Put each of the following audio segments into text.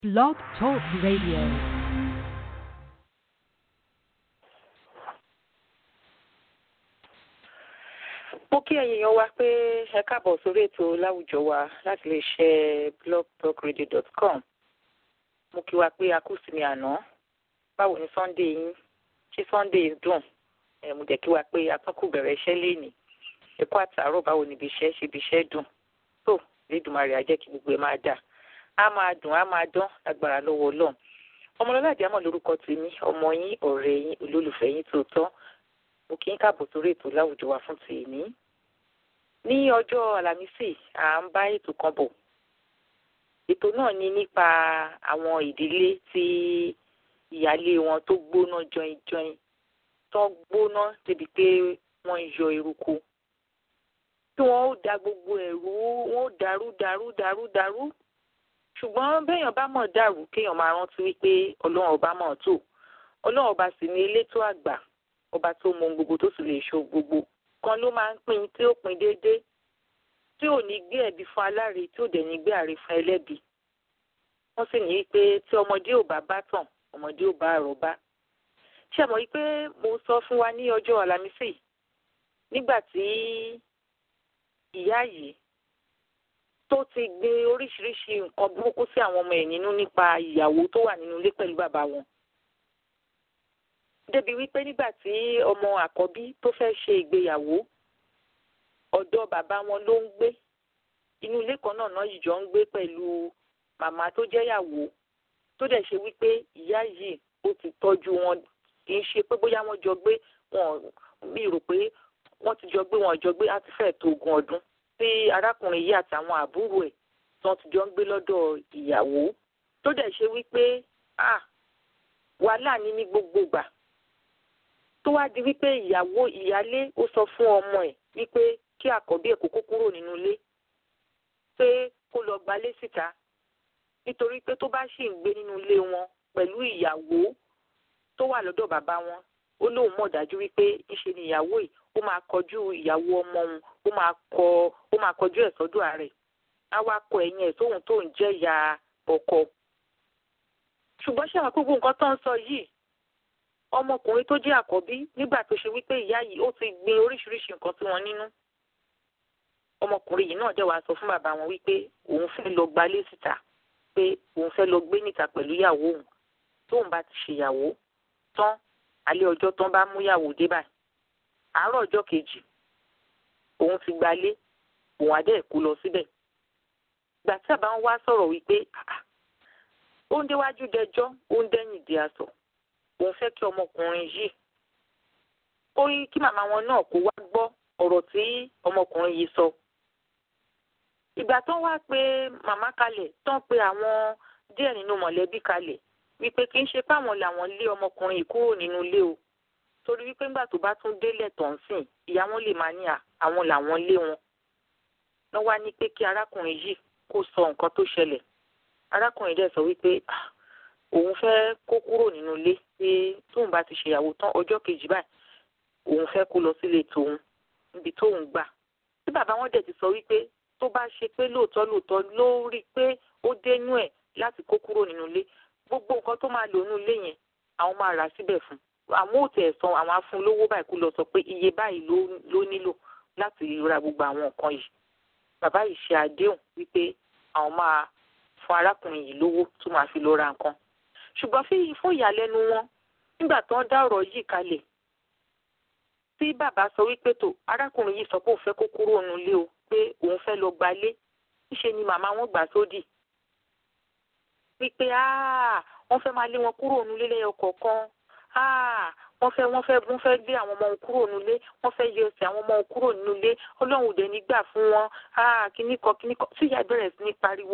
Blog Talk Radio. mo kí ẹ̀yin èèyàn wa pé ẹ káàbọ̀ sórí ètò láwùjọ wa láti lè ṣe blogtalkradio.com mo kí wa pé a kú sí mi àná báwo ni sunday yín ṣé sunday dùn ẹ mo jẹ́ kí wa pé atọ́kù bẹ̀rẹ̀ iṣẹ́ lénìí ẹ kú àtàárọ̀ báwo ni ibi iṣẹ́ ṣe ibi iṣẹ́ dùn tó lédùmarè á jẹ́ kí gbogbo ẹ máa dà á máa dùn á máa dán lágbára lọ́wọ́ ọlọ́run ọmọlọ́lá àdìámọ̀ lórúkọ tèmi ọmọ yín ọ̀rẹ́ yín olólùfẹ́ yín tòótọ́ mo kí ń káàbọ̀ sórí ètò láwùjọ wa fún tèmi ní ọjọ́ àlàmísì à ń bá ètò kan bọ̀ ètò náà ni nípa àwọn ìdílé tí ìyáálé wọn tó gbóná jọinjọin tó gbóná débi pé wọ́n ń yọ eruku tí wọ́n ó da gbogbo ẹ̀rú wọ́n ó dàrú dàrú dàrú dàrú ṣùgbọ́n béèyàn bá mọ̀ dàrú kéèyàn máa rántí wípé ọlọ́run ọba mọ̀ tó ọlọ́run ọba sì ní elétò àgbà ọba tó mọ ohun gbogbo tó sì lè ṣe ohun gbogbo kan ló máa ń pín tí ó pín déédéé tí ò ní gbé ẹ̀bi fún aláre tí ò dẹ̀ ní gbé àre fún ẹlẹ́bi wọ́n sì ní pé tí ọmọdé ò bá bá tàn ọmọdé ò bá àròbá ṣe mọ̀ pé mo sọ fún wa ní ọjọ́ àlàmísì nígbà tí ìyá yìí tó ti gbé oríṣiríṣi nǹkan burúkú sí àwọn ọmọ ẹ̀ nínú nípa ìyàwó tó wà nínú ilé pẹ̀lú bàbá wọn débi wípé nígbà tí ọmọ àkọ́bí tó fẹ́ ṣe ìgbéyàwó ọ̀dọ̀ bàbá wọn ló ń gbé inú ilé kan náà náà yìí jọ ń gbé pẹ̀lú màmá tó jẹ́yàwó tó dẹ̀ ṣe wípé ìyá yìí ó ti tọ́jú wọn kì í ṣe pé bóyá wọ́n jọ gbé wọn mi rò pé wọ́n ti jọ gbé wọn jọ gbé á ti fẹ́ẹ̀ tó ogún ọdún tí arákùnrin yìí àtàwọn àbúrò ẹ̀ tí wọ́n ti jọ ń gbé lọ́dọ̀ ìyàwó tó dẹ̀ ṣe wípé ah wàhálà ní ní gbogbo gbà tó wá di wípé ìyàwó ìyálé ó sọ fún ọmọ ẹ̀ wípé kí àkọ́bí ẹ̀ kókó kúrò nínú ilé pé kó lọ gbalé síta nítorí pé tó bá ṣì ń gbé nínú ilé wọn pẹ̀lú ìyàwó tó wà lọ́dọ̀ bàbá wọn ó lóun mọ̀ dájú wípé ńṣe ni ìyàwó yìí ó máa kọjú ìyàwó ọmọ òun ó máa kọ ó máa kọjú ẹ̀ sọ́dọ̀ ààrẹ á wá kọ ẹ̀yìn ẹ̀ sóhun tó ń jẹ́ ìyá ọkọ ṣùgbọ́n ṣé àwọn gbogbo nǹkan tó ń sọ yìí ọmọkùnrin tó jẹ́ àkọ́bí nígbà tó ṣe wípé ìyá yìí ó ti gbin oríṣiríṣi nǹkan sí wọn nínú ọmọkùnrin yìí náà dẹ̀ wá sọ fún bàbá wọn wípé òun fẹ́ lọ gbalé síta pé òun fẹ́ lọ gbé níta pẹ̀lú ìyàwó òun tóun bá ti ṣèyàwó tán alẹ́ ọjọ́ tán bá mú ìyàwó dé báyìí àárọ̀ ọjọ́ kejì òun ti gbalé òun adé kó lọ síbẹ̀ ìgbà tí bàbá wọn wá sọ̀rọ̀ wípé ó ń déwájú dẹjọ́ ó ń dẹ́yìn di aṣọ òun fẹ́ kí ọmọkùnrin yìí ó yí kí màmá wọn náà kó wá gbọ́ ọ̀rọ̀ tí ọmọkùnrin yìí sọ. ìgbà tán wá pé màmá kalẹ̀ tán pé àwọn díẹ̀ nínú mọ̀lẹ́bí kalẹ̀ wípé kì í ṣe páwọn làwọn lé ọmọkùnrin yìí kúrò nínú ilé o torí wípé nígbà tó bá tún délẹ̀ tán sìn ìyá wọn lè máa ní àwọn làwọn lé wọn. wọ́n wá ní pé kí arákùnrin yìí kó sọ nǹkan tó ṣẹlẹ̀ arákùnrin dẹ̀ sọ wípé òun fẹ́ kó kúrò nínú ilé pé tóun bá ti ṣèyàwó tán ọjọ́ kejì báyìí òun fẹ́ kó lọ sílé tòun níbi tóun gbà tí bàbá wọn dẹ̀ ti sọ wípé tó bá ṣe pé lóòótọ́ lóòótọ́ ló rí i pé ó dénú ẹ̀ láti kó kúrò nínú ilé gbogbo nǹkan tó máa lò nínú ilé yẹn àwọn máa rà síbẹ̀ fún àwọn ò tẹ̀ san àwọn afún lówó báyìí kó lọ sọ pé iye báyìí ló nílò láti ra gbogbo àwọn nǹkan yìí bàbá yìí ṣe àdéhùn wípé àwọn máa fún arákùnrin yìí lówó tó máa fi lọ ra nǹkan ṣùgbọ́n fi fún ìyàlẹ́nu wọn nígbà tó ń dá ọ̀rọ̀ yìí kalẹ̀ tí bàbá sọ wípé tó arákùnrin yìí sọ pé òun fẹ́ kó kúrò nílé o pé òun fẹ́ lọ gbalé níṣe ni màmá wọn gbà sódì wípé wọ́n fẹ́ máa lé wọn kúrò nílé lẹ́yọ kọ̀ọ̀kan wọ́n fẹ́ wọ́n fẹ́ wọ́n fẹ́ gbé àwọn ọmọ wọn kúrò nílé wọ́n fẹ́ yọ ẹsẹ̀ àwọn ọmọ wọn kúrò nílé ọlọ́run ò dẹ̀ ní gbà fún wọn kíní kan kíní kan tí ìyá bẹ̀rẹ̀ sí ní pariwo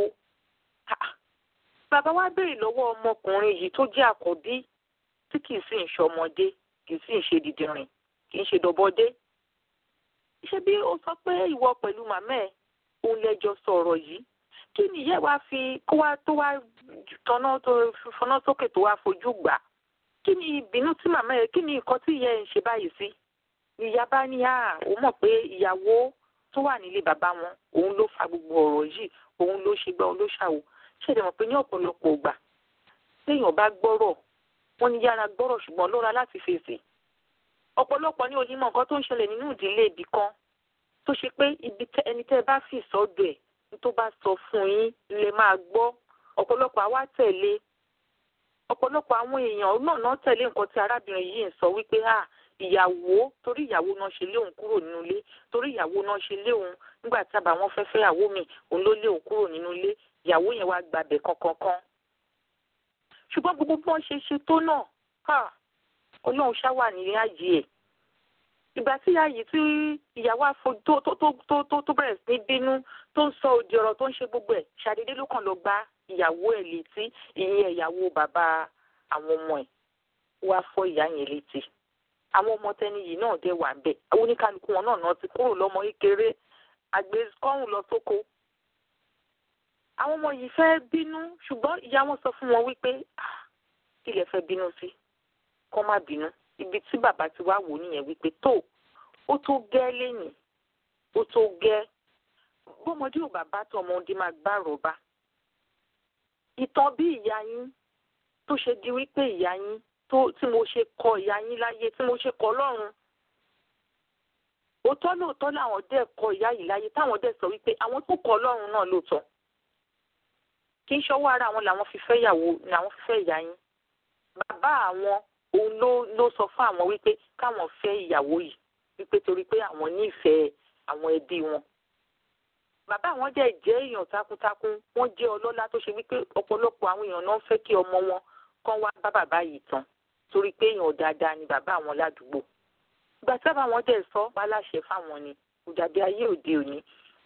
bàbá wa béèrè lọ́wọ́ ọmọkùnrin yìí tó jẹ́ àkọ́bí tí kì í sì ń ṣọmọdé kì í sì ń ṣe dìdìrìn kì í ṣe dọ̀bọdé. ṣé bí ó sọ pé ìwọ pẹ̀lú màmá ẹ̀ òun lẹ́jọ́ sọ̀rọ̀ yìí kí ni ìyá wa fi kó wá tó wá tọ́nà tó fọná sókè tó wá fojú gbà kí ni ìbínú tí màmá ẹ̀ kí ni nǹkan tí ìyá ẹ̀ ń ṣe báyìí sí. ìyá bá ní à ó mọ̀ pé ìyàwó tó wà nílé bàbá wọn òun ló fa gbogbo ọ̀rọ̀ yìí òun ló ṣe gbá òun ló ṣàwò ṣẹlẹ̀ mọ̀ pé ní ọ̀pọ̀lọpọ̀ ìgbà téèyàn bá gbọ́rọ̀ wọ́n ní yára gbọ́rọ̀ ṣùgbọ́n lọ́ra láti fèsì ọ̀pọ̀lọpọ̀ ní onímọ̀ nǹkan tó ń ṣẹlẹ̀ nínú ìdílé ibì kan tó ṣe pé ibi ẹni tẹ́ ẹ bá fi sọ́dọ̀ ẹ̀ ní tó bá sọ fún yín lè máa gbọ́ ọ̀pọ̀lọpọ̀ àwa tẹ̀lé ọ̀pọ̀lọpọ̀ àwọn èèyàn náà náà tẹ̀lé nǹkan tí arábìnrin yìí ń sọ wípé à ìyàwó torí ìyàwó náà ṣe lé òun kúrò nínú ilé torí ìyàwó náà ṣe lé òun nígbà tí àbá wọn fẹ́ fẹ́ ìyàwó mi òun ló lé òun kúrò nínú ilé ìyàwó yẹn wá gbàbẹ̀ kankankan ṣùgbọ́n gbogbo bí wọ́n ṣe ṣe tó náà ọlọ́run ṣáwà ní ààyè ẹ̀ ìgbà tí ààyè tí ìyàwó àfo tó tó tó tó tó bẹ̀rẹ̀ sí ní bínú tó ń sọ òdì ọ̀rọ̀ tó ń ṣe gbogbo ẹ̀ ṣàdédé ló kàn lọ gbá ìyàwó ẹ̀ létí ìyẹn ìyàwó bàbá àwọn ọmọ ẹ̀ wá fọ́ ìyá yẹn létí àwọn ọmọ tẹni yìí náà dé wà ń bẹ̀ àwọn oníkálukú wọn náà náà ti kúrò lọ́mọ kékeré àgbékọ́rùn lọ sóko àwọn ọmọ yìí fẹ́ bínú ṣùgbọ́n ìyá wọn sọ fún wọn wípé kí lẹ fẹ́ bínú sí kọ́ má bínú ibi tí bàbá ti wá wò nìyẹn wípé tó ó tó gẹ́ lẹ́yìn ó tó gẹ́ bọ́mọdé ò bàbá tó ọmọdé máa gbá rọ̀bà ìtàn bí ìyá yín tó ṣe di wípé ìyá yín tó tí mo ṣe kọ ìyá yín láyé tí mo ṣe kọ lọ́run òótọ́ lóòótọ́ làwọn dẹ̀ kọ ìyá yìí láyé táwọn dẹ̀ sọ wípé àwọn tó kọ lọ́run náà lóòótọ́ kì í ṣọwọ́ ara àwọn làwọn fi fẹ́ ìyàwó làwọn fi fẹ́ ìyá yín bàbá àwọn òun ló ló sọ fún àwọn wípé káwọn fẹ́ ìyàwó yìí wípé torí pé àwọn nífẹ̀ẹ́ àwọn ẹbí wọn bàbá àwọn dẹ̀ jẹ́ èèyàn takuntakun wọ́n jẹ́ ọlọ́lá tó ṣe wípé ọ̀pọ̀lọpọ̀ àwọn èèyàn náà fẹ́ kí ọmọ wọn kán wá bá bàbá yìí tán torí pé èèyàn dáadáa ni bàbá àwọn ládùúgbò ìgbà tí bàbá wọn dẹ̀ sọ wá láṣẹ fáwọn ni kò dàbí ayé òde òní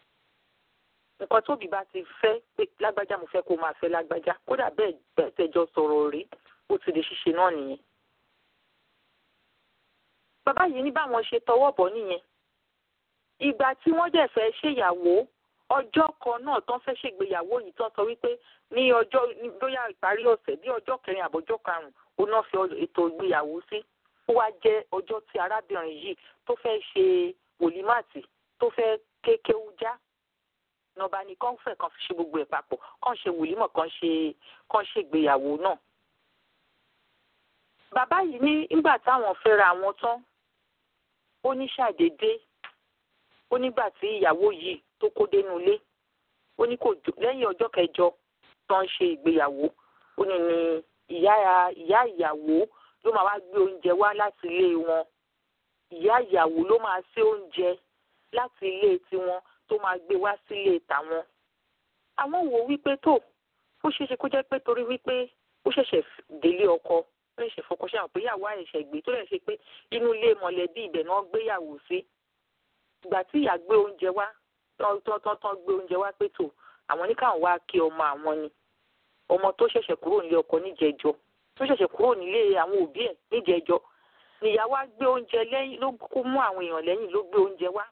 nǹkan tóbi bá ti fẹ́ pé lágbájá mo fẹ́ kó máa fẹ́ lágbájá kódà bẹ́ẹ̀ bẹ́ẹ̀ tẹjọ́ sọ̀rọ̀ rí ó ti di ṣíṣe náà nìyẹn. bàbá yìí ní báwọn ṣe tọwọ́ bọ̀ nìyẹn ìgbà tí wọ́n dẹ̀ fẹ́ ṣèyàwó ọjọ́ kan náà tán fẹ́ ṣègbéyàwó yìí tán sọ wípé ní ọjọ́ bóyá ìparí ọ̀sẹ̀ bí ọjọ́ kẹrin àbọ̀jọ́ karùn-ún ó náà fi ètò ìgbéyàwó sí ó wá jẹ́ ọjọ́ tí arábìnrin yìí tó fẹ́ ṣe wòlímàtì tó fẹ́ kékéwú já nọba ni kàn fẹ́ kàn fi ṣe gbogbo ẹ̀ papọ̀ kàn ṣe wòlímọ̀ kàn ṣe kàn ṣe ìgbéyàwó náà. bàbá yìí ní nígbà táwọn fẹ́ra àwọn tán ó ní ṣàdédé ó nígbà tí ìyàwó yìí tó kó dénú ilé ó ní kò lẹ́yìn ọjọ́ kẹjọ tó ń ṣe ìgbéyàwó ó ní ní ìyá ìyá ìyàwó ló máa wá gbé oúnjẹ wá láti ilé wọn ìyá ìyàwó ló máa ṣe oúnjẹ láti ilé tiwọn tó máa gbé wá sílé tàwọn. àwọn wò wípé tó ó ṣeéṣe kó jẹ́ pé torí wípé ó ṣẹ̀ṣẹ̀ délé ọkọ ó ṣẹ̀ṣẹ̀ fọkọ ṣe àwọn pé ìyàwó àìṣẹ̀ gbé tó lè ṣe pé inú ilé mọ̀lẹ́bí ibẹ̀ náà gbéyàwó sí. ìgbà tí ìyá gbé oúnjẹ wá tán gbé oúnjẹ wá pé tó àwọn ní káwọn wá kí ọmọ àwọn ni ọmọ tó ṣẹ̀ṣẹ̀ kúrò nílé ọkọ níjẹjọ tó ṣẹ̀ṣẹ̀ kúrò nílé àwọn òbí ẹ̀ níjẹjọ nìyàwó á gbé oúnjẹ lẹ́yìn ló kó mú àwọn èèyàn lẹ́yìn ló gbé oúnjẹ wá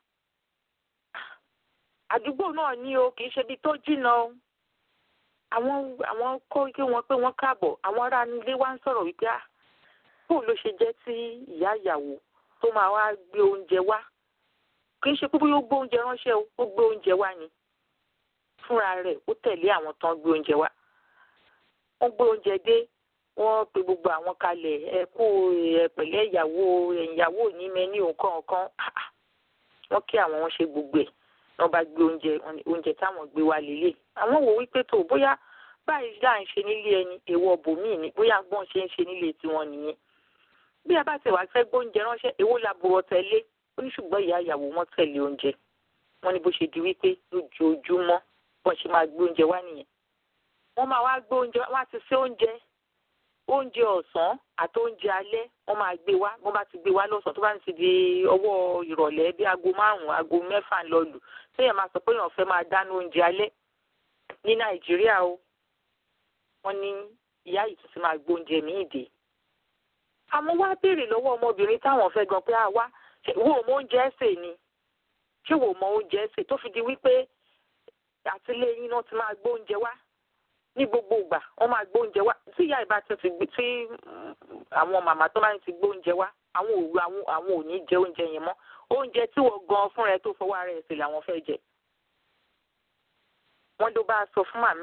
àdúgbò náà ní o kì í ṣe ibi tó jìnnà o àwọn àwọn kó kí wọn pé wọn káàbọ̀ àwọn ará ilé wa ń sọ̀rọ̀ wípé ah bóun ló ṣe jẹ́ tí ìyá ìyàwó tó máa wá gbé oúnjẹ wá kì í ṣe pé bóyá ó gbé oúnjẹ ránṣẹ́ o ó gbé oúnjẹ wá ni fúnra rẹ̀ ó tẹ̀lé àwọn tán gbé oúnjẹ wá wọ́n gbé oúnjẹ dé wọ́n pe gbogbo àwọn kalẹ̀ ẹ kú ẹ pẹ̀lẹ́ ìyàwó ìyàwó ní mẹ́ni nǹkan kan wọ́n kí àwọn wọn ṣe gbogbo ẹ̀ wọ́n bá gbé oúnjẹ oúnjẹ táwọn gbé wá lélẹ̀ àwọn wò wípé tó bóyá báyìí là ń ṣe nílé ẹni èèwọ̀ bòmíì ni bóyá gbọ́n ṣe ń ṣe nílé tiwọn nìyẹn bí a bá ti wá fẹ́ gbóúnjẹ ránṣẹ́ èwo la bọ̀rọ̀ tẹ̀lé ó ní ṣùgbọ́n ìyá ìyàwó wọn tẹ̀lé oúnjẹ wọn ní bó ṣe di wípé lójoojúmọ́ bọ́n ṣe máa gbé oúnjẹ wá nìyẹn wọ́n máa wá gbé oúnjẹ wá ti ṣe oúnjẹ oúnjẹ ọ̀sán àti oúnjẹ alẹ́ wọ́n máa gbé wá wọ́n bá ti gbé wá lọ́sàn-án tó bá ti di ọwọ́ ìrọ̀lẹ́ bí aago márùn-ún aago mẹ́fà lọ lù téèyàn máa sọ pé èèyàn fẹ́ máa dáná oúnjẹ alẹ́ ní nàìjíríà o wọ́n ní ìyá yìí tún ti máa gbé oúnjẹ míì dé. àmọ́ wá béèrè lọ́wọ́ ọmọbìnrin táwọn fẹ́ gan pé à wá wo mọ oúnjẹ ẹ̀sẹ̀ ni ṣé wo mọ oúnjẹ ẹ̀sẹ̀ tó fi di wípé àtìlẹ́yìn náà ti máa gbé oúnjẹ wá ní gbogbo ìgbà wọ́n máa gbé oúnjẹ wá tí ìyá ìbá ti ti tí àwọn màmá tó máa ń ti gbé oúnjẹ wá àwọn òru àwọn àwọn ò ní jẹ oúnjẹ yẹn mọ́ oúnjẹ tí wọ́n gan fúnra ẹ̀ tó fọwọ́ ara ẹ̀ sí làwọn fẹ́ jẹ. wọ́n ló bá sọ fún màmá ẹ̀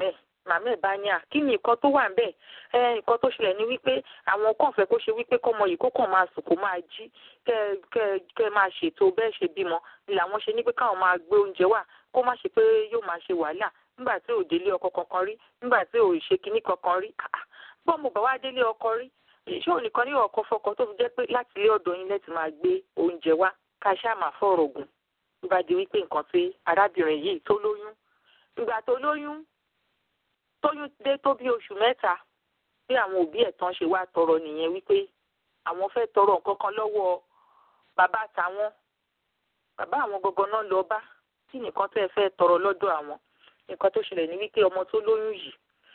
màmá ẹ̀ bá ní à kí ni nǹkan tó wà ń bẹ̀ ẹ nǹkan tó ṣẹlẹ̀ ni wípé àwọn kàn fẹ́ kó ṣe wípé kọ́mọ yìí kó kàn máa sùn kó máa jí kẹ́ kẹ́ kẹ́ máa ṣètò bẹ́ẹ̀ ṣe bímọ làwọn ṣe ní pé káwọn máa gbé oúnjẹ wá kó má ṣe pé yóò máa ṣe wàhálà nígbà tí ò délé ọkọ kankan rí nígbà tí ò ṣe kinní kankan rí bọ́ mo bá wá délé ọkọ rí ṣé òun nìkan ní ọkọ fọkọ tó fi jẹ́ pé láti ilé ọ̀dọ̀ yín lẹ́tì máa gbé oúnjẹ wá ká ṣáà máa fọ̀rọ̀ gùn tó bá di wípé nǹkan tí arábìnrin yìí tó lóyún ìgbà tó lóyún tóyún dé tó bí oṣù mẹ́ta bí àwọn òbí ẹ̀ tán ṣe wá tọrọ nìyẹn wípé àwọn fẹ́ tọrọ nǹkan kan lọ́wọ́ bàbá àtàwọn bàbá àwọn gangan náà lọ bá kí nìkan tẹ́ ẹ fẹ́ tọrọ lọ́dọ̀ àwọn nǹkan tó ṣẹlẹ̀ ní wípé ọmọ tó lóyún yìí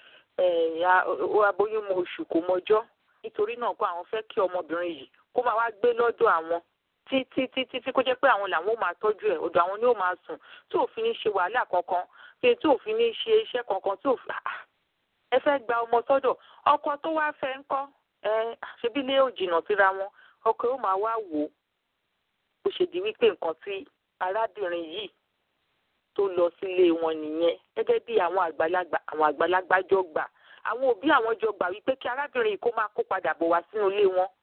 ó aboyún mọ oṣù kò mọjọ́ nítorí náà kó àwọn fẹ́ kí ọmọbìnrin yìí kó máa wá gbé lọ́dọ̀ àwọn títí títí tí kó jẹ́ pé àwọn làwọn ò máa tọ́jú ẹ̀ ọ̀dọ̀ àwọn ni ó máa sùn tí òfin ní ṣe wàhálà kankan pé tí òfin ní ṣe iṣẹ́ kankan tí òfin ẹ fẹ́ gba ọmọ sọ́dọ̀ ọkọ tó wá fẹ́ ń kọ́ ẹ ṣebí lé ò jìnnà síra wọn ọkọ yóò máa wá wò ó bó ṣe di wípé nǹkan tí arábìnrin yìí tó lọ sílé wọn nìyẹn gẹ́gẹ́ bí àwọn àgbàlagbà àwọn àgbàlagbà jọ gbà àwọn òbí àwọn jọ gbà wípé kí arábìnrin yìí kó máa kó padà bọ̀ wá sínú ilé wọn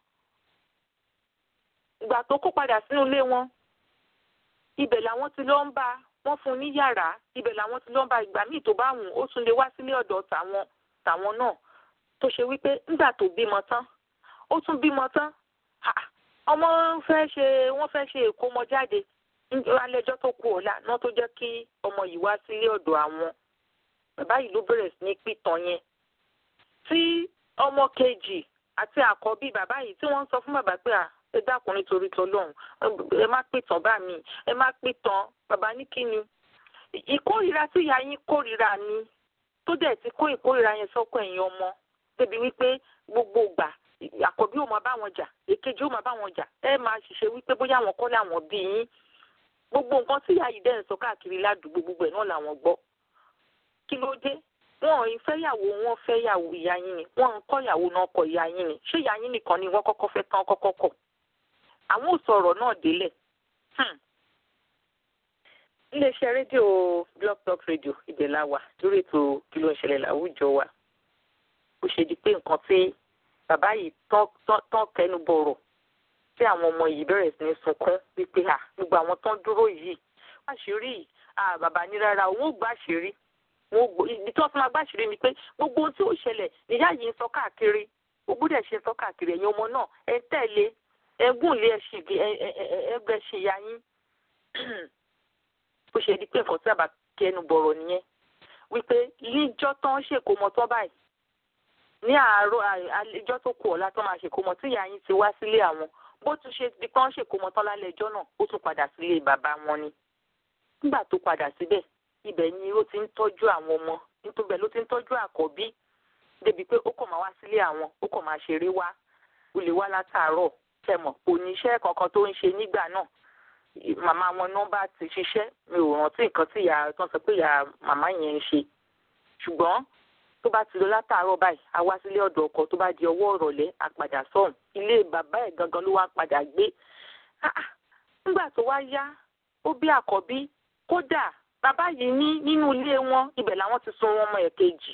ìgbà tó kó padà sínú ilé wọn ibẹ̀ làwọn ti lọ ń bá wọ́n fún un ní yàrá ibẹ̀ làwọn ti lọ ń bá ìgbà míì tó bá wù ó tún lè wá sílé ọ̀dọ̀ tàwọn tàwọn náà tó ṣe wípé nígbà tó bímọ tán ó tún bímọ tán ọmọ fẹ́ ṣe wọ́n fẹ́ ṣe ìkómọjáde alẹ́jọ́ tó kù ọ̀la náà tó jẹ́ kí ọmọ yìí wá sílé ọ̀dọ̀ àwọn bàbá yìí ló bẹ̀rẹ̀ sí ní pìtàn yẹn tí ọmọ kejì àti àkọ́bí bàbá yìí tí wọ́n ń sọ fún bàbá pé à ẹ dákun nítorí tọlọ́run ẹ má pìtàn bá mi ẹ má pìtàn bàbá ní kí ni ìkórìíra tí ìyá yín kórìíra ni tó dẹ̀ ti kó ìkórìíra yẹn sọ́kọ̀ ẹ̀yìn ọmọ débi wípé gbogbo ìgbà àkọ́bí ò máa bá wọn jà èkejì ò máa bá wọn jà ẹ máa ṣiṣẹ́ wípé bóyá àwọn kọ́ làwọn bí yín gbogbo nǹkan tí ìyá yìí dẹ̀ ń sọ káàkiri ládùúgbò gbogbo ẹ̀ náà làwọn gbọ́ kí ló dé wọn ò ń fẹ́yàwó wọn fẹ́yàwó ìyá yín ni wọn ń kọ́yàwó náà kọ ìyá yín ni ṣé ìyá yín nìkan ni wọ́n kọ́kọ́ fẹ́ tán kọ́kọ́ kọ̀ àwọn ò sọ̀rọ̀ náà délẹ̀ iléeṣẹ́ rédíò blog talk radio ibẹ̀ la wà lórí ètò kí ló ń ṣẹlẹ̀ láwùjọ wa ó ṣe di pé nǹkan tí bàbá yìí tán kẹnu bọ̀rọ̀ tí àwọn ọmọ yìí bẹ̀rẹ̀ sí ní sunkún wípé à gbogbo àwọn tán dúró yìí àṣírí yìí à bàbá ní rárá òun ò gbà àṣírí ibi tí wọ́n fi máa gbà àṣírí ni pé gbogbo ohun tí ó ṣẹlẹ̀ níyà yìí ń sọ káàkiri ó gbọ́dọ̀ ṣe ń sọ káàkiri ẹ̀yin ọmọ náà ẹ tẹ̀lé ẹgún lé ẹgbẹ́ ṣe ya yín ó ṣe di pé nǹkan tí àbá kẹnu bọ̀rọ̀ nìyẹn wípé níjọ́ tán ṣèkómọ tán báyìí ní àárọ̀ àlejò tó kù ọ̀la tó máa ṣèkómọ tí ìyá yín ti wá sílé àwọn bó tún ṣe di pé wọ́n ṣèkómọ tán lálẹ́ ẹjọ́ náà ó tún padà sílé bàbá wọn ni nígbà tó padà síbẹ̀ ibẹ̀ ni ó ti ń tọ́jú àwọn ọmọ nítorí ló ti ń tọ́jú àkọ́bí débi pé ó kàn máa wá sílé àwọn ó kàn máa ṣeré wá ó lè wá látàárọ̀ tẹmọ̀ kò ní iṣẹ́ kankan tó ń ṣe nígbà náà màmá wọn náà bá ti ṣiṣẹ́ mi ò rántí nǹkan tí ìyá tó ń sọ pé ìyá màmá yẹn ń ṣe ṣùgbọ́n tó bá ti lọ látàárọ̀ báyìí a wá sílé ọ̀dọ̀ ọkọ tó bá di ọwọ́ ìrọ̀lẹ́ a padà sọ̀hún ilé bàbá ẹ̀ gangan ló wá padà gbé nígbà tó wá yá ó bí àkọ́bí kódà bàbá yìí ní nínú ilé wọn ibẹ̀ làwọn ti sun ọmọ ẹ̀ kejì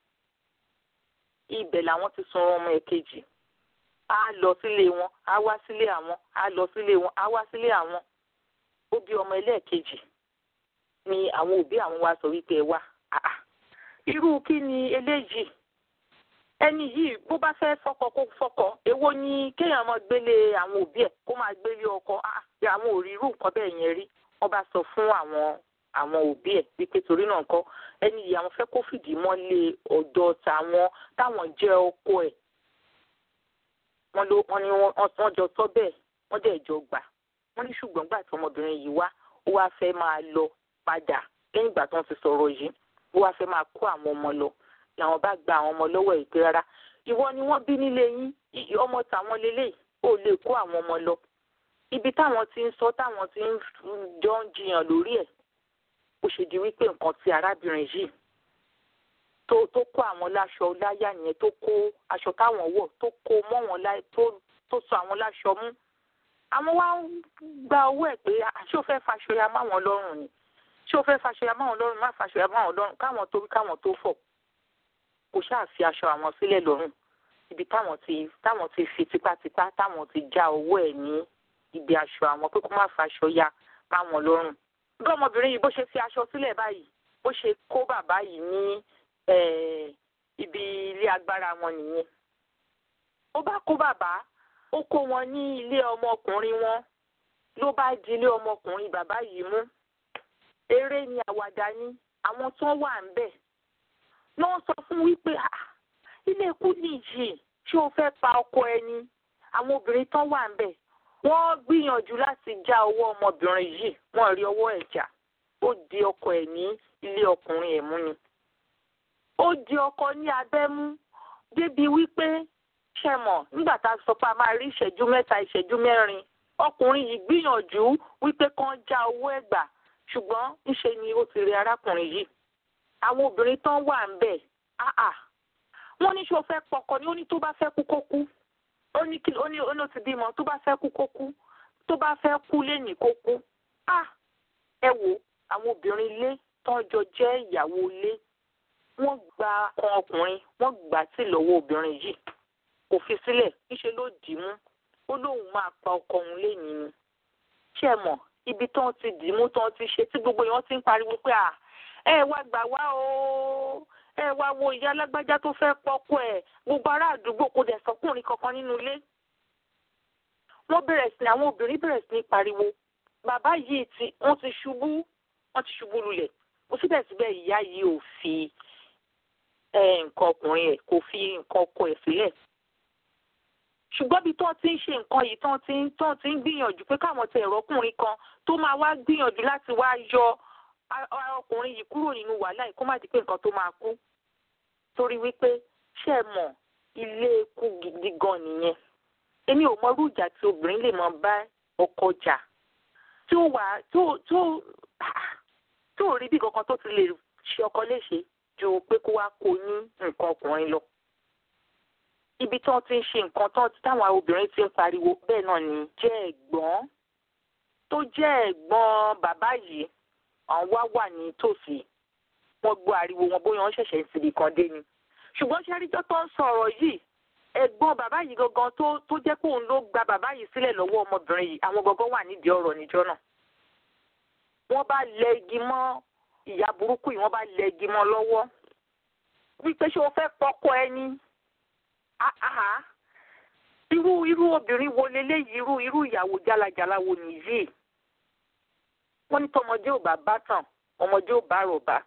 ibẹ̀ làwọn ti sun ọmọ ẹ̀ kejì á lọ sílé wọn á wá sílé àwọn á lọ sílé wọn á wá sílé àwọn ó bí ọmọ ẹlẹ́ẹ̀kejì ni àwọn òbí àwọn wa sọ wípé ẹ wá irú kí ni eléyìí ẹni yìí bó bá fẹ́ fọkọ kó fọkọ èwo ni kéèyàn máa gbélé àwọn òbí ẹ̀ kó máa gbélé ọkọ àwọn ò rí irú nǹkan bẹ́ẹ̀ yẹn rí wọ́n bá sọ fún àwọn àwọn òbí ẹ̀ wípé torí náà kọ́ ẹni yìí àwọn fẹ́ kó fìdí mọ́lé ọ̀dọ̀ tàwọn táwọn jẹ́ ọkọ ẹ̀ wọ́n ló wọ́n ní wọ́n jọ sọ bẹ́ẹ̀ wọ́n dẹ̀ jọ gbà wọ́n ní ṣùgbọ́n gbà tí ọmọbìnrin yìí wá ó wá fẹ́ máa lọ padà lẹ́yìn ìgbà tí wọ́n ti sọ̀rọ̀ yìí ó wá fẹ́ máa kó àwọn ọmọ lọ làwọn bá gba àwọn ọmọ lọ́wọ́ ẹ̀ pé rárá ìwọ ni wọ́n bí nílé yín ọmọ tàwọn lélẹ̀ ò lè kó àwọn ọmọ lọ ibi táwọn ti ń sọ táwọn ti ń jọ ń jiyàn lórí ẹ̀ ó ṣe di wípé nǹkan tí arábìnrin yìí tó tó kó àwọn láṣọ láyà yẹn tó kó aṣọ táwọn wọ̀ tó kó mọ́ wọn láì tó tó sọ àwọn láṣọ mú àwọn wá ń gba owó ẹ̀ pé ṣé o fẹ́ faṣọ ya máwọn lọ́rùn ni ṣé o fẹ́ faṣọ ya máwọn lọ́rùn má faṣọ ya máwọn lọ́rùn káwọn tó rí káwọn tó fọ̀ kò ṣáà fi aṣọ àwọn sílẹ̀ lọ́rùn ibi táwọn ti táwọn ti fi tipátipá táwọn ti já owó ẹ̀ ní ibi aṣọ àwọn pé kó má faṣọ ya báwọn lọ́rùn bí ọmọbìnrin yìí bó ṣe fi aṣọ sílẹ̀ báyìí bó ṣe kó bàbá yìí ní ibi ilé agbára wọn nìyẹn ó bá kó bàbá ó kó wọn ní ilé ọmọkùnrin wọn ló bá di ilé ọmọkùnrin bàbá yìí mú eré ni àwàdà ni àwọn tó wà ń bẹ̀ náà sọ fún wípé ilé ikú nìyí ṣé o fẹ́ pa ọkọ ẹni àwọn obìnrin tó wà ń bẹ̀ wọ́n gbìyànjú láti já ọwọ́ ọmọbìnrin yìí wọ́n rí ọwọ́ ẹ̀ jà ó di ọkọ ẹ̀ ní ilé ọkùnrin ẹ̀ mú ni ó di ọkọ ní abẹ́ mú débi wípé ṣe mọ̀ nígbà tá a sọ pé a máa rí ìṣẹ́jú mẹ́ta ìṣẹ́jú mẹ́rin ọkùnrin yìí gbìyànjú wípé kán já owó ẹ̀ gbà ṣùgbọ́n ńṣe ni ó ti rí arákùnrin yìí àwọn obìnrin tán wà ń bẹ̀ áà wọ́n ní ṣé o fẹ́ pọkọ ni ó ní tó bá fẹ́ kú kó kú ó ní kí ó ní ó ní ó ti bímọ tó bá fẹ́ kú kó kú tó bá fẹ́ kú lénìí kó kú á ẹ wò àwọn obìnrin ilé tán jọ jẹ́ ìyàwó ilé wọ́n gba kan ọkùnrin wọ́n gbà tí lọ́wọ́ obìnrin yìí kò fi sílẹ̀ níṣẹ́ ló dì í mú ó lóun máa pa ọkọ òun lénìí ni ṣé ẹ mọ̀ ibi tán ti dì í mú tán ti ṣe tí gbogbo èèyàn ti ń pariwo pé à ẹ wá gbà wá o ẹ wá wo ìyá alágbájá tó fẹ́ pọ́kọ ẹ̀ gbogbo ará àdúgbò kò dẹ̀ sọkùnrin kankan nínú ilé. wọ́n bẹ̀rẹ̀ sí àwọn obìnrin bẹ̀rẹ̀ sí ní pariwo bàbá yìí ti wọ́n ti ṣubú wọ́n ti ṣubú lulẹ̀ ó síbẹ̀síbẹ̀ ìyá yìí ò fi nǹkan ọkùnrin ẹ̀ kò fi nǹkan ọkọ ẹ̀ sílẹ̀. ṣùgbọ́n bí tán ti ń ṣe nǹkan yìí tán ti ń tán ti ń gbìyànjú pé káwọn tẹ ẹ̀rọ ọkùnrin kan tó máa wá gbìyànjú láti wá yọ ọkùnrin yìí kúrò nínú wàhálà yìí kó má di pé nǹkan tó máa kú torí wípé ṣé ẹ mọ̀ ilé ikú gidi gan nìyẹn èmi ò mọ irú ìjà tí obìnrin lè máa bá ọkọ jà tí ó wà tó tó tó rí bí kankan tó ti lè ṣe ọkọ léṣe ju pé kó wá kó ní nǹkan ọkùnrin lọ ibi tí wọ́n ti ń ṣe nǹkan tán táwọn obìnrin ti ń pariwo bẹ́ẹ̀ náà ni jẹ́ ẹ̀gbọ́n tó jẹ́ ẹ̀gbọ́n bàbá yìí àwọn wá wà ní tòsí wọ́n gbọ́ ariwo wọn bóyá wọ́n ṣẹ̀ṣẹ̀ ń síbi kan dé ni ṣùgbọ́n ṣẹ́ríjọ́ tó ń sọ̀rọ̀ yìí ẹ̀gbọ́n bàbá yìí gangan tó tó jẹ́ pé òun ló gba bàbá yìí sílẹ̀ lọ́wọ́ ọmọbìnrin yìí àwọn gangan wà nídìí ọ̀rọ̀ níjọ́ náà wọ́n bá lẹ igi mọ́ ìyá burúkú yìí wọ́n bá lẹ igi mọ́ lọ́wọ́ wípé ṣé o fẹ́ pọ́kọ ẹni irú irú obìnrin wo leléyìí irú irú ìyàwó jálajàla wo nìyí wọ́n ní tọmọdé ò bá bá tàn ọmọdé ò bá rọ̀bá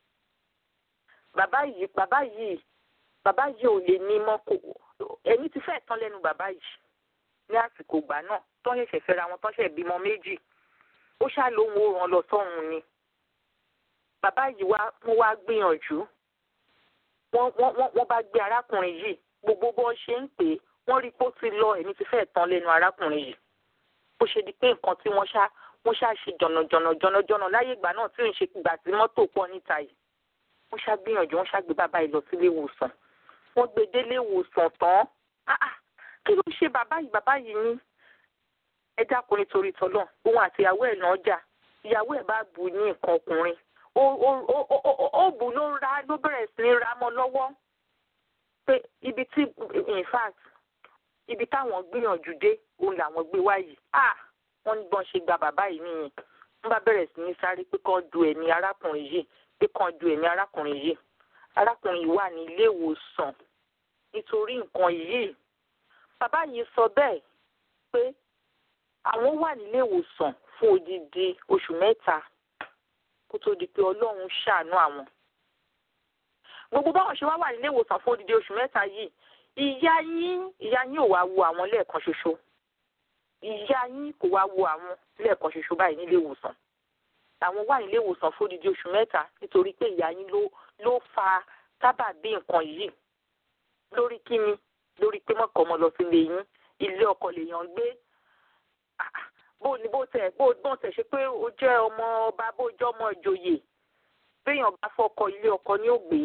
bàbá yìí bàbá yìí bàbá yìí ò lè ní mọ́ kó ẹni tí fẹ́ẹ̀ tán lẹ́nu bàbá yìí ní àsìkò ìgbà náà tán ṣẹ̀ṣẹ̀ fẹ́ra wọn tán ṣẹ̀ bímọ méjì ó ṣáà lóhun ó ràn lọ sọ́run ni bàbá yìí wá wọ́n wá gbìyànjú wọ́n wọ́n wọ́n bá gbé arákùnrin yìí gbogbo bó ṣe ń pè é wọ́n rí pé ó ti lọ ẹ̀mí ti fẹ́ẹ̀ tán lẹ́nu arákùnrin yìí bó ṣe di pé nǹkan tí wọ́n ṣá wọ́n ṣá ṣe jọ̀nàjọ̀nà jọ̀nàjọ̀nà láyé ìgbà náà tí ò ń ṣe ìgbà tí mọ́tò pọ̀ níta yìí wọ́n ṣá gbìyànjú wọ́n ṣá gbé bàbá yìí lọ sílé ìwòsàn wọ́n gbé délé ìwòsàn tán kí ló ṣe bàbá yìí bàbá yìí ní ẹ dákun nítorí tọ́lọ̀ òun àti ìyàwó ẹ̀ náà jà ìyàwó ẹ̀ bá bù ní nǹkan ọkùnrin ó bù ló ra ló bẹ̀rẹ̀ sí ní ra mọ́ lọ́wọ́ pé ibi tí in fact ibi táwọn gbìyànjú dé òun làwọn gbé wá yìí ah wọ́n ní bọ́n ṣe gba bàbá yìí nìyẹn wọ́n bá bẹ̀rẹ̀ sí ní sáré pé kán du ẹ̀mí arákùnrin yìí pé kán du ẹ̀mí arákùnrin yìí arákùnrin yìí wà ní ilé ìwòsàn nítorí nǹkan yìí bàbá yìí sọ bẹ́ẹ̀ pé àwọn wà nílé ìwòsàn fún odidi oṣù mẹ́ta kó tó di pé ọlọ́run ṣàánú àwọn gbogbo báwọn ṣe wá wà nílé ìwòsàn fún odidi oṣù mẹ́ta yìí ìyá yín ìyá yín ò wá wo àwọn lẹ́ẹ̀kan ṣoṣo ìyá yín kò wá wo àwọn lẹ́ẹ̀kan ṣoṣo báyìí nílé ìwòsàn àwọn wà nílé ìwòsàn fún odidi oṣù mẹ́ta nítorí pé ìyá yín ló ló fa sábàbí nǹkan yìí lórí kíni lórí pé mọ̀kọ́ ọmọ lọ sílé yín ilé ọkọ lèèyàn gbé bó ni bó tẹ̀ bó bó tẹ̀ ṣe pé ó jẹ́ ọmọ ọba bó jẹ́ ọmọ ìjòyè béèyàn bá fọkọ ilé ọkọ ni ó gbé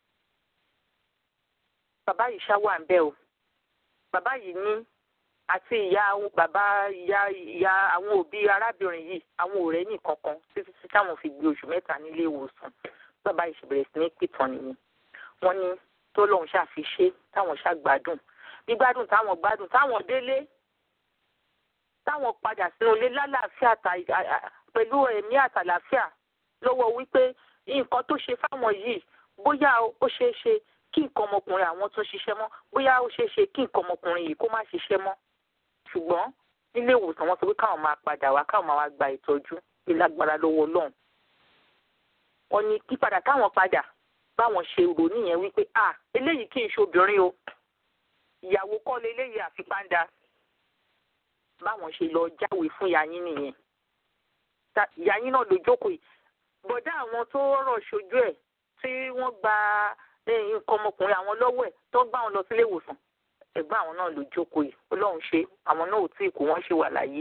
bàbá yìí ṣá wà ń bẹ̀ o bàbá yìí ní àti ìyá bàbá ìyá ìyá àwọn òbí arábìnrin yìí àwọn ọ̀rẹ́ nìkan kan títí tí táwọn fi gbé oṣù mẹ́ta nílé ìwòsàn bàbá yìí ṣe bẹ̀rẹ̀ sí ní pìtàn nìyẹn wọ́n ní tó lóun ṣàfiṣe táwọn ṣàgbádùn gbígbádùn táwọn gbádùn táwọn délé táwọn padà sínú ilé lálàáfíà pẹ̀lú ẹ̀mí àtàlàáfíà lọ́wọ́ wípé nǹkan tó ṣe fáwọn yìí bóyá ó ṣeé ṣe kí nǹkan ọmọkùnrin àwọn tún ṣiṣẹ́ mọ́ bóyá ó ṣeé ṣe kí nǹkan ọmọkùnrin yìí kó má ṣiṣẹ́ mọ́ ṣùgbọ́n nílé ìwòsàn wọn sọ pé káwọn máa padà wá káwọn máa wá gba ìtọ́jú ìlágbára lọ́wọ́ Ọlọ́run wọn ní kí padà káwọn padà báwọn ṣe rò nìyẹn wípé à eléyìí kì í ṣe obìnrin o ìyàwó kọ́ lé eléyìí àfipáńdà báwọn ṣe lọ jáwèé fún ìyá yín nìyẹn ìyá yín náà ló jókòó yìí bọ̀dá àwọn tó rọ̀ ṣojú ẹ̀ tí wọ́n gba nǹkan ọmọkùnrin àwọn lọ́wọ́ ẹ̀ tó gbá wọn lọ sílé ìwòsàn ẹ̀gbọ́n àwọn náà ló jókòó yìí ọlọ́run ṣe àwọn náà ò tí ì kú wọ́n ṣe wà láyé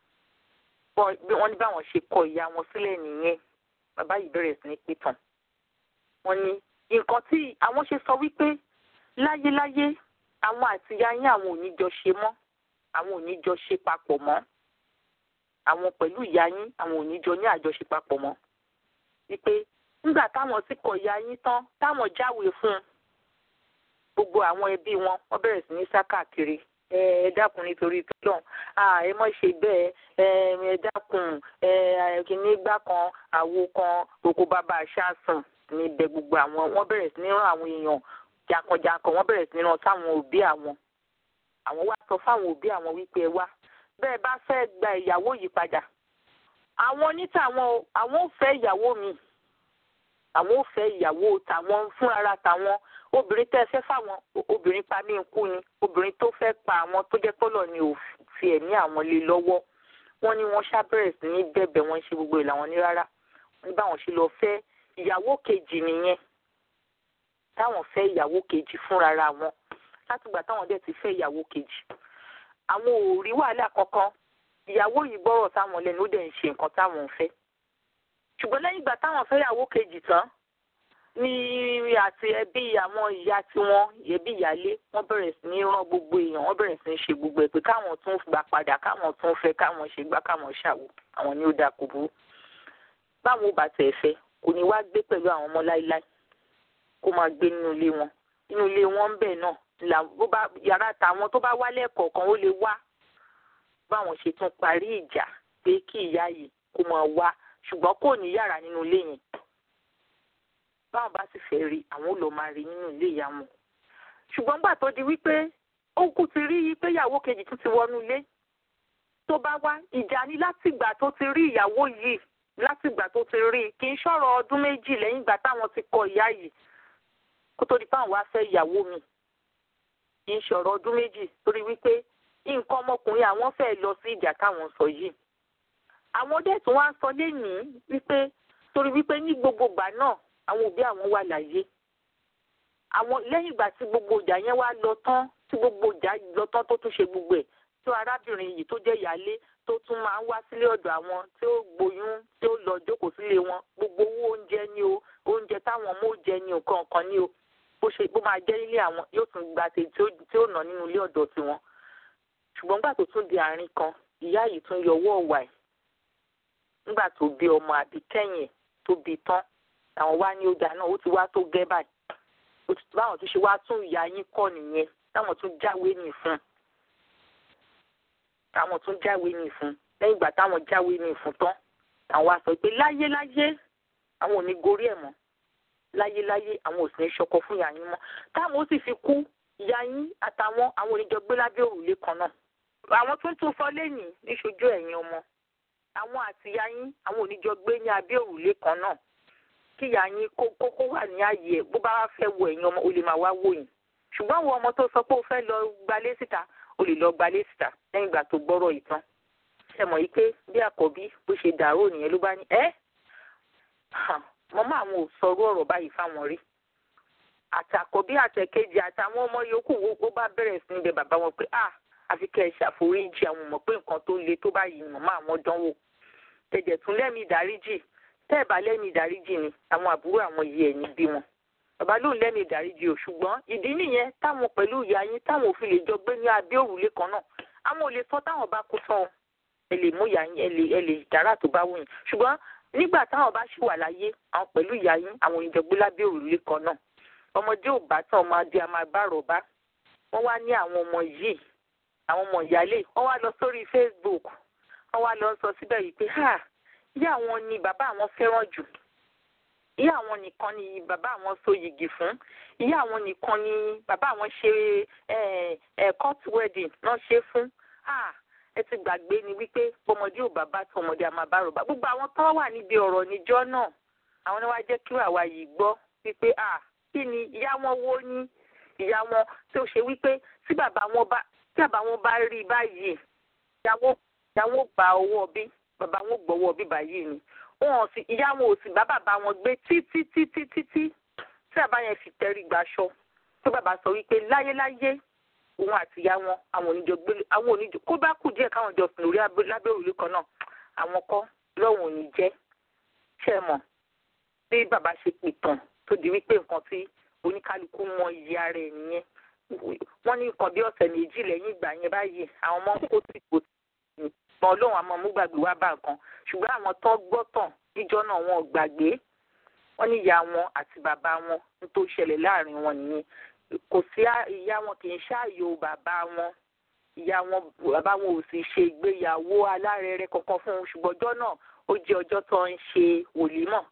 wọ́n ní báwọn ṣe kọ ìyá wọn sílẹ̀ nìyẹn bàbá yìí bẹ̀rẹ̀ sí ní pìtàn wọ́n ní nǹkan tí àwọn ṣe sọ wípé láyéláyé àwọn àti ìyá yín àwọn ò ní jọ ṣe mọ́ àwọn ò ní jọ ṣe papọ̀ mọ́ àwọn pẹ̀lú ìyá yín àwọn ò ní jọ ní àjọṣe papọ̀ mọ́ wípé nígbà táwọn sì kọ ìyá yín tán táwọn jáwèé fún un gbogbo àwọn ẹbí wọn wọ́n bẹ̀rẹ̀ sí ní sá káàkiri ẹ dákun nítorí tọ́lọ̀ ẹ mọ̀ ṣe bẹ́ẹ̀ ẹ dákun kìíní gbá kan àwo kan oko bàbá aṣáàsùn níbẹ̀ gbogbo àwọn wọ́n bẹ̀rẹ̀ sí ní rán àwọn èèyàn jankan-jankan wọ́n bẹ̀rẹ̀ sí ní rán sáwọn òbí àwọn àwọn wá sọ fáwọn òbí àwọn wípé ẹ wá bẹ́ẹ̀ bá fẹ́ gba ìyàwó yìí padà àwọn onítàwọn àwọn ò fẹ́ ìyàwó mi àwọn ò fẹ́ ìyàwó tàwọn fún ara tàwọn obìnrin tẹ́ ẹ fẹ́ fáwọn obìnrin pa mí kú ni obìnrin tó fẹ́ pa àwọn tó jẹ́ pọ́lọ̀ ni ò fi ẹ̀mí àwọn lé lọ́wọ́ wọ́n ní wọ́n ṣàbẹ̀rẹ̀ sí ní bẹ̀bẹ̀ wọ́n ṣe gbogbo ìlànà ní rárá wọ́n ní báwọn ṣe lọ fẹ́ ìyàwó kejì nìyẹn táwọn fẹ́ ìyàwó kejì fúnra wọn látìgbà táwọn dẹ̀ ti fẹ́ ìyàwó kejì àwọn ò rí wàhálà kankan ìyàwó yìí gbọ́rọ̀ táwọn lẹ́nu ó dẹ̀ ń ṣe nǹkan táwọn ń fẹ́ ṣùgbọ́n lẹ́yìn ìgbà táwọn fẹ́ ìyàwó kejì tán ní àti ẹbí àwọn ìyá tiwọn ẹbí ìyálé wọ́n bẹ̀rẹ̀ sí ní rán gbogbo èèyàn wọ́n bẹ̀rẹ̀ sí ní ṣe gbogbo ẹ̀ pé káwọn tún gbà padà káwọn tún fẹ́ káwọn ṣe gbá káwọn ṣàwò àwọn ni ó dáa kò burú báwọn ò bá tẹ̀ fẹ́ kò ní wá gbé pẹ̀lú àwọn ọmọ láíláí kó máa gbé nínú ilé wọn nínú ilé wọn ń bẹ̀ náà là bó bá yàrá tàwọn tó bá wálé ẹ̀kọ̀ọ̀kan ó lè wá báwọn ṣe tún parí ìjà pé kí ìyá yìí kó máa wá ṣùgbọ́n kò ní yàrá nínú ilé yẹn báwọn bá sì fẹ́ rí àwọn ò lọ máa rí nínú ilé ìyá wọn ṣùgbọ́n gbà tó di wípé ó kú ti rí pé ìyàwó kejì tún ti wọnú ilé tó bá wá ìjà ni látìgbà tó ti rí ìyàwó yìí látìgbà tó ti rí kì í ṣọ̀rọ̀ ọdún méjì lẹ́yìn ìgbà táwọn ti kọ ìyá yìí kó tó di pé àwọn wá fẹ́ ìyàwó mi kì í ṣọ̀rọ̀ ọdún méjì torí wípé nǹkan ọmọkùnrin àwọn fẹ́ lọ sí ìjà táwọn sọ yìí àwọn dẹ̀ tún wá sọ lénìí wípé torí wípé ní gbogbo ìgbà náà àwọn òbí àwọn wà láyé àwọn lẹ́yìn ìgbà tí gbogbo ìjà yẹn wá lọ tán tí gbogbo ìjà lọ tán tó tún ṣe gbogbo ẹ̀ tó arábìnrin yìí tó jẹ́ ìyálé tó tún máa ń wá sílé ọ̀dọ̀ àwọn tí ó gboyún tí ó lọ jókòó sílé wọn gbogbo owó oúnjẹ ni o oúnjẹ táwọn ọmọ ó jẹ ni nǹkan kan ni o bó ṣe bó máa jẹ́ nílé àwọn yóò tún gba tèmi tí ó nà nínú ilé ọ̀dọ̀ tiwọn ṣùgbọ́n nígbà tó tún di àárín kan ìyá yìí tún yọwọ́ ọ̀wà ẹ̀ nígbà tó bí ọmọ àbí kẹ́yìn tó bí tán àwọn wá ní ọjà náà ó ti wá tó gẹ́ báyìí báwọn tún ṣe wá tún ìyá yín kọ́ nìyẹn táwọn tún jáwé nì fún táwọn tún jáwé nì fún lẹ́yìn ìgbà táwọn jáwé nì fún tán àwọn wá sọ pé láyé láyé àwọn ò ní gorí ẹ̀ mọ́ láyé láyé àwọn ò sì ní ṣọkọ fún ìyá yín mọ́ táwọn ó sì fi kú ìyá yín àtàwọn àwọn oníjọ gbé lábẹ́ òrùlé kan náà àwọn tó ń tún sọ lẹ́yìn níṣojú ẹ̀yin ọmọ àwọn àti ìyá yín àwọn oníjọ gbé ní abẹ́ òrùlé kan náà kí ìyá yín kó kókó wà ní ààyè ẹ̀ bó bá wá fẹ́ wo ẹ̀yin ọmọ o lè máa wá wò yín ṣùgbọ́n àwọn ọmọ tó sọ pé o fẹ́ lọ gbalé síta o lè lọ gbalé síta lẹ́yìn ìgbà tó gbọ́rọ̀ yìí tán ṣe mọ̀ yìí pé bí àkọ́bí bó ṣe dàrú nìyẹn ló bá ní ẹ́ mọ́mọ́ àwọn ò sọrú ọ̀rọ̀ báyìí fáwọn rí àtàkọ́bí àtẹ̀kejì àtàwọn ọmọ yòókù wo bá bẹ̀rẹ̀ sí níbẹ̀ bàbá wọn pé ah àfi kẹ́ ẹ ṣàforíjì àwọn mọ̀ pé nǹkan tó le tó báyìí mọ̀mọ́ àwọn dánwò tẹ̀jẹ̀ tún lẹ́mìí ìdáríjì tẹ́ ẹ̀ bá lẹ́mìí ìdáríjì ni àwọn àbúrò àwọn yìí ẹ̀yìn bí wọn bàbá lóun lẹ́mìí ìdáríjì o ṣùgbọ́n ìdí nìyẹn táwọn pẹ̀lú ìyá yín táwọn ò fi lè jọ gbé ní abẹ́ òrùlé kan náà àwọn ò lè sọ táwọn bá kú tán ẹ lè mú ìyá yín ẹ lè ẹ lè dára tó bá wù yín ṣùgbọ́n nígbà táwọn bá ṣì wà láyé àwọn pẹ̀lú ìyá yín àwọn ò ní jọ gbé lábẹ́ òrùlé kan náà ọmọdé ò bá tán ọmọdé a máa bá rọ̀bá wọ́n wá ní àwọn ọmọ yìí àwọn ọmọ ìyáálé wọ́n wá lọ sórí Facebook wọ́n wá lọ sọ síbẹ̀ yìí pé ha ìyá àwọn ni bàbá àwọn fẹ́ràn jù ìyá àwọn nìkan ni bàbá àwọn so yìgì fún ìyá àwọn nìkan ni bàbá àwọn ṣe ẹ ẹ court wedding náà ṣe fún ha ẹ ti gbàgbé ni wípé ọmọdé ò bàbá tó ọmọdé a máa bá rọ̀bá gbogbo àwọn tó wà níbi ọ̀rọ̀ níjọ́ náà àwọn ni wàá jẹ́ kí àwa yìí gbọ́ wípé ah kí ni ìyá wọn wo ní ìyá wọn tí ó ṣe wípé tí bàbá wọn bá tí bàbá wọn bá rí i báyìí ìyàwó ìyàwó bá owó bí bàbá wọn gbọ́wọ́ bí báyìí ni wọn ò sì ìyá wọn ò sì bá bàbá wọn gbé títí títí títí tí bàbá yẹn fi tẹrí gbaṣọ tí bàbá sọ wípé láyéláyé òun àti ìyá wọn àwọn oníjọ gbé àwọn oníjọ kó bá kù díẹ̀ káwọn jọ sùn lórí lábẹ́ òrùlé kan náà àwọn kọ́ lọ́wọ́n ò ní jẹ́ ṣẹ́ mọ̀ bí bàbá ṣe pìtàn tó di wípé nǹkan tí oníkálukú mọ iye ara ẹ̀ nìyẹn wọ́n ní nǹkan bí ọ̀sẹ̀ méjì lẹ́yìn ìgbà yẹn báyìí àwọn ọmọ ń kó sí ipò tí ìgbà ọlọ́run àmọ́ mú gbàgbé wá bá nǹkan ṣùgbọ́n àwọn tó gbọ́ tàn níjọ́ náà wọn ò gbàgbé wọ́n ní ìyá wọn àti bàbá wọn ń tó ṣẹlẹ̀ láàrin wọn nìyẹn kò sí ìyá wọn kì í ṣàyò bàbá wọn ìyá wọn bàbá wọn ò sì ṣe ìgbéyàwó alárẹ̀rẹ̀ kankan fún un ṣùgbọ́n ọjọ́ náà ó jẹ́ ọjọ́ tó ń ṣe wòlímọ̀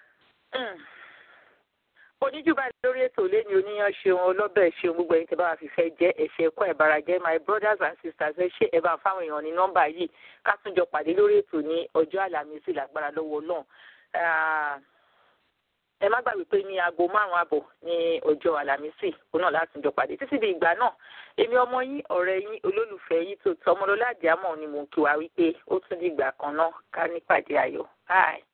oníjùbà lórí ètò lẹ́ni oníyan ṣeun ọlọ́bẹ̀ ṣeun gbogbo ẹni tí bá wà fífẹ́ jẹ́ ẹ̀ṣẹ̀ ẹ̀kọ́ ẹ̀bára jẹ́ my brothers and sisters ẹ ṣe ẹ bá fáwọn èèyàn ní nọ́mbà yìí ká tún jọ pàdé lórí ètò ní ọjọ́ àlàmísì lágbára lọ́wọ́ náà ẹ má gbàgbé pé ní aago márùn-ún àbọ̀ ní ọjọ́ àlàmísì òun náà láti jọ pàdé títí di ìgbà náà èmi ọmọ yín ọ̀rẹ́ yín olólùfẹ́ yín tó tọmọlọ́lá àdìámọ̀ ni mò ń kí wa wípé ó tún di ìgbà kan náà ká nípàdé ayọ̀ bye.